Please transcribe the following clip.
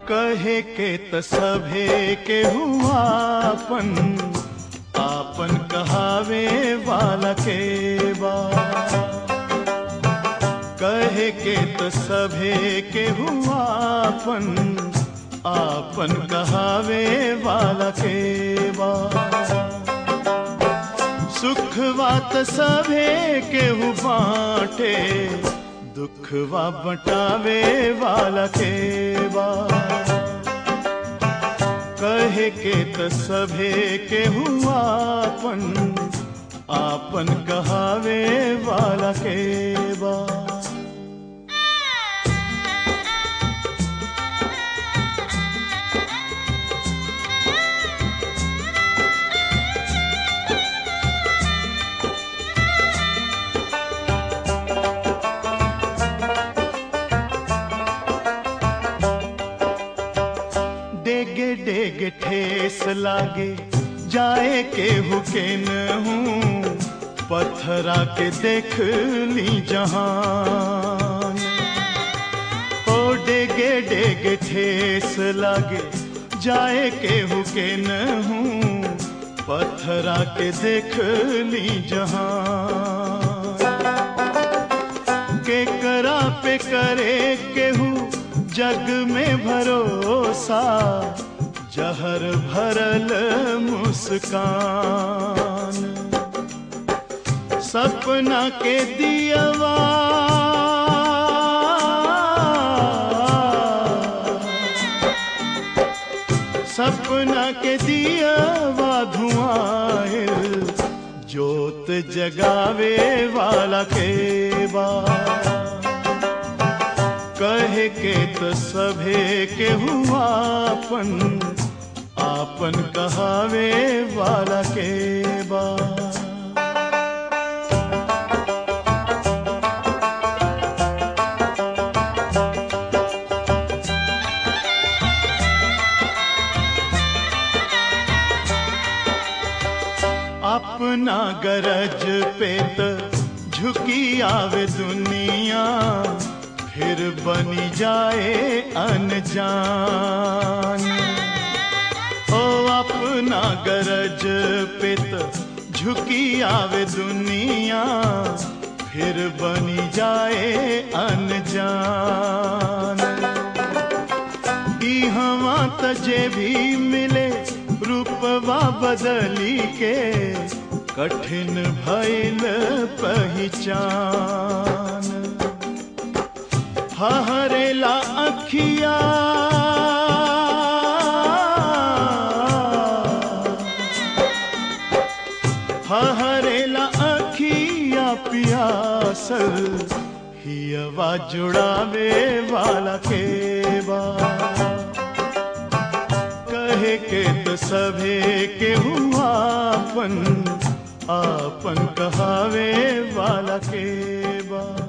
कहे के त सभे के हुआपन आपन कहावे वाला के बा कहे के त सभे के हुआपन आपन कहावे वाला के बा सुखवा त सभे केहू बाटे दुखवा बटावे वाला के बा कहे के त सभे केहू आपन आपन कहावे वाला के बा डेगे डेगे ठेस लागे जाए के हुकेन हूँ पत्थरा के देख ली जहान ओ डेगे डेगे ठेस लागे जाए के हुकेन हूँ पत्थरा के देख ली जहान के करा पे करे केहू जग में भरोसा जहर भरल मुस्कान सपना के दियवा सपना के दियवा धुआं जोत जगावे वाला के बा कहे के तो सभे के हुआपन आपन कहावे वाला के बा अपना गरज पे त झुकी आवे दुनिया फिर बनी जाए अनजान ओ अपना गरज पे त झुकी आवे दुनिया फिर बनी जाए अनजान ई हवा त जे भी मिले रूपवा बदली के कठिन भइल पहचान हरेला अखिया हरेला अखिया पियासल हियवा जुड़ावे वाला के बा कहे के तो सभे के हुआपन आपन कहावे वाला के बा